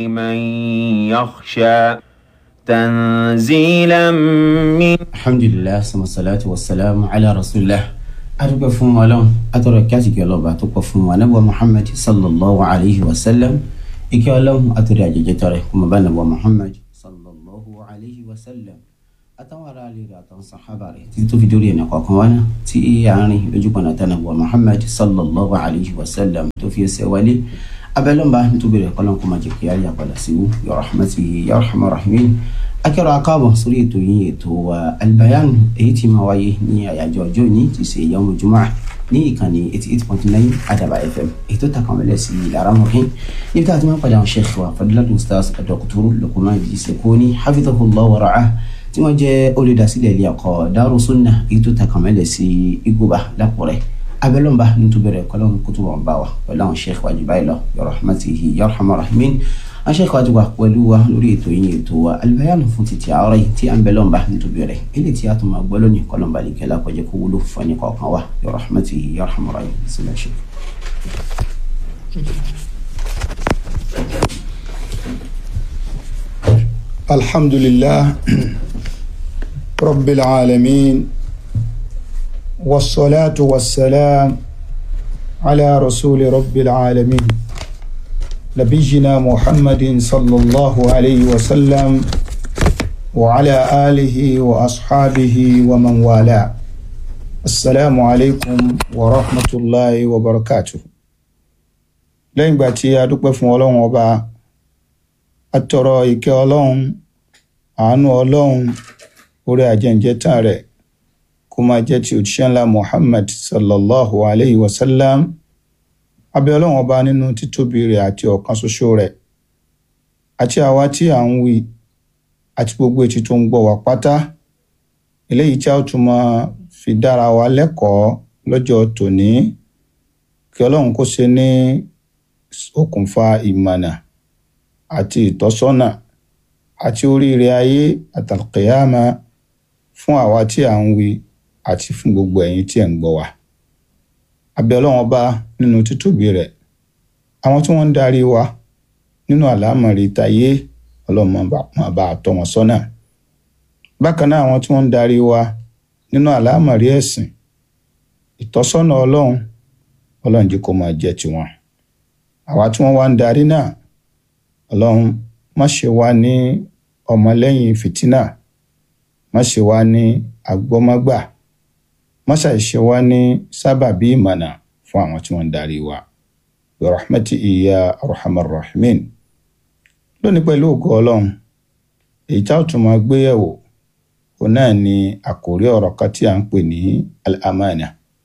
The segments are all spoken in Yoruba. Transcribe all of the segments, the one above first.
من يخشى تنزيلا من alhamdulilah samasalatu wasalamu ala rasulillah adúgbò fún Ọlọ́run atọrọ kí àsìkò ọlọba tó pọ̀ fún wa nàbọ muhammad sallallahu alayhi wa sallam ike Ọlọ́run àtọrọ àjẹjẹ tọrẹ kọmọ bá nàbọ muhammad sallallahu alayhi wa sallam àtàwọn ará ilé rẹ̀ àtàwọn sàhábà rẹ̀ títí tó fi dórí ẹnì kọ̀ọ̀kan wá náà tí àárín lójúpọnà tánà bọ muhammad sallallahu alayhi wa sallam tó fi ẹsẹ̀ wálé abẹ́lọ́mba nítorí rẹ̀ kọ́lọ́n kó máa jẹ́ kí ayé àpàdà sí wú ya rahmatihi ya rahman rahimin akẹ́rọ akáàbọ̀ sórí ètò yín ètò wa albayan èyí tí máa wáyé ní àyájọ́ ọjọ́ òní ti ṣe yawmu jumu'ah ní ìkànnì eighty eight point nine adaba fm èyí tó takàn mẹ́lẹ̀ sí ìlara mọ̀hín níbi tá a ti máa ń padà àwọn sheikh wa fadilatul ustaz dr luqman Sekoni hafidhahullah wa ra'ah tí wọ́n jẹ́ olùdásílẹ̀ ilé ẹ̀kọ́ Daru Sunnah èyí tó takàn mẹ́lẹ̀ sí Igoba lápọ̀rẹ́ abẹ́lọ́mba nítorí rẹ̀ kọ́lọ́n kótó wọn bá wa pẹ̀lú àwọn sheikh wa jù báyìí lọ ya rahmatihi ya rahman rahimin aṣẹ́kọ̀ọ́ àti wà pẹ̀lú wa lórí ètò yìí ètò wa albayanu fún títí àárọ̀ yìí tí à ń bẹ lọ́nba nítorí rẹ̀ ilé tí a tún máa gbọ́ lónìí kọ́lọ́nba lè kẹ́lá kọjá kó wúlò fún ẹni kọ̀ọ̀kan wa ya rahmatihi ya rahman rahim sílẹ̀ ṣe. الحمد لله رب العالمين والصلاة والسلام على رسول رب العالمين نبينا محمد صلى الله عليه وسلم وعلى آله وأصحابه ومن والاه السلام عليكم ورحمة الله وبركاته lẹ́yìn ìgbà tí a dúpẹ́ fún ọlọ́run ọba a tọrọ ìkẹ́ ọlọ́run àánú ọlọ́run orí ajẹ́njẹ́tàn rẹ̀ kó máa jẹ́ ti òjíṣẹ́ ńlá muhammad sallallahu alayhi wa sallam abẹ́ ọlọ́run ọba nínú títóbi rẹ̀ àti ọ̀kan ṣoṣo rẹ̀ àti àwa tí à ń wí àti gbogbo etí tó ń gbọ́ wá pátá eléyìí tí a ó tún máa fi dára wa lẹ́kọ̀ọ́ lọ́jọ́ tòní kí ọlọ́run kó ṣe ní okùnfà ìmọ̀nà àti ìtọ́sọ́nà àti oríire ayé àtàlùkìyàmà fún àwa tí à ń wí àti fún gbogbo ẹ̀yin tí ẹ̀ ń gbọ́ wa. abẹ́ ọlọ́run ọba nínú títóbi rẹ̀ àwọn tí wọ́n ń darí wa nínú àlámọ̀rí tayé ọlọ́run máa bá a tọ́ wọn sọ́nà. bákan náà àwọn tí wọ́n ń darí wa nínú àlámọ̀rí ẹ̀sìn ìtọ́sọ́nà ọlọ́run ọlọ́run jẹ́ kó máa jẹ́ tiwọn. àwa tí wọ́n wá ń darí náà ọlọ́run má ṣe wá ní ọmọlẹ́yìn fìtínà má ṣe wá ní agbọ́mọ́gbà má ṣàìṣe wá ní sábàbí ìmọ̀nà fún àwọn tí wọ́n ń darí wa rahmati iya arhamar rahimin lónìí pẹ̀lú ògo ọlọ́run èyí tá ò tún máa gbé yẹ̀wò òun náà ni àkórí ọ̀rọ̀ kan tí a ń pè ní al-amana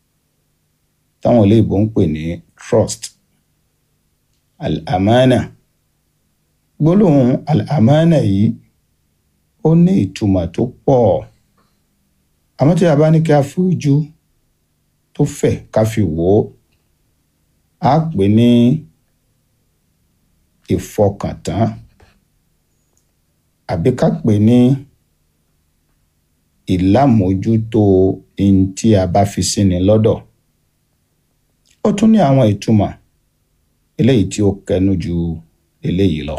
táwọn olóyìnbó ń pè ní trust al-amana gbólóhùn al-amana yìí ó ní ìtumọ̀ tó pọ̀ àmọ́ tí a bá ní kí a fi ojú tó fẹ̀ ká fi wò ó á pè ní ìfọkàntán àbí ká pè ní ìlàmójútó ohun tí a bá fi sí ni lọ́dọ̀ ó tún ní àwọn ìtumọ̀ eléyìí tí ó kẹnu ju eléyìí lọ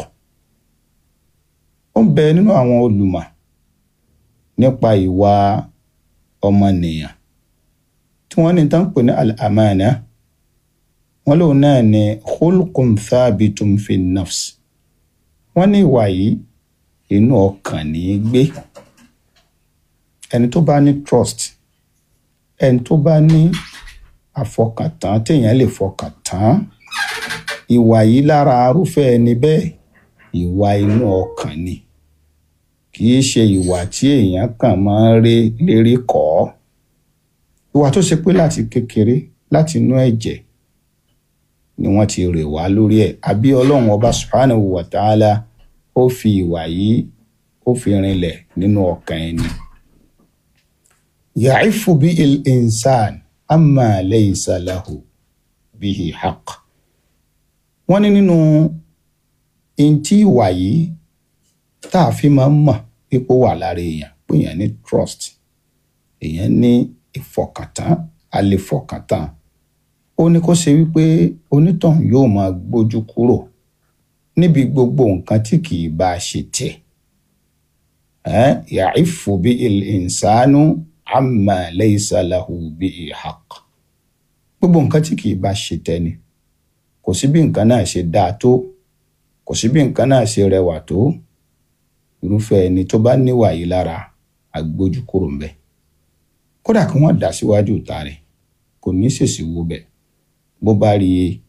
ó ń bẹ nínú àwọn olùmọ̀ nípa ìwà ọmọnìyàn tí wọ́n ní tán pè ní al-amana wọ́n lòun náà ní khulqun thabitun fi nafs wọ́n ní ìwà yìí inú ọkàn ní í gbé ẹni tó bá ní trust ẹni tó bá ní àfọkàntán téèyàn lè fọkàn tán ìwà yìí lára arúfẹ́ ẹni bẹ́ẹ̀ ìwà inú ọkàn ni kì í ṣe ìwà tí èèyàn kàn máa ń rí lérí kọ́ ìwà tó ṣe pé láti kékeré láti inú ẹ̀jẹ̀ ni wọ́n ti rè wá lórí ẹ̀ àbí ọlọ́run ọba subhanahu wa ta'ala ó fi ìwà yìí ó fi rinlẹ̀ nínú ọkàn ẹni. ya'ifu bí il-insan amma laysa lahu bihi haqq. wọ́n ní nínú ntí ìwà yìí tá a fi máa ń mọ̀ pípò wà lára èèyàn pé èèyàn ní trust èèyàn ní ìfọkàntán àlefọkàntán ó ní kó ṣe wípé onítọ̀hún yóò máa gbójú kúrò níbi gbogbo nǹkan tí kì í bá ṣe tiẹ̀ ẹ́ yàífù bí ìsánú àmà laysa lahu bí haqq gbogbo nǹkan tí kì í bá ṣe tẹni kò sí bí nǹkan náà ṣe dáa tó kò sí bí nǹkan náà ṣe rẹwà tó irúfẹ́ ẹni tó bá níwà yìí lára agbójú kúrò ńbẹ̀ kódà kí wọ́n dà síwájú ìta rẹ̀ kò ní ṣèṣì wo bẹ̀ bó bá rí i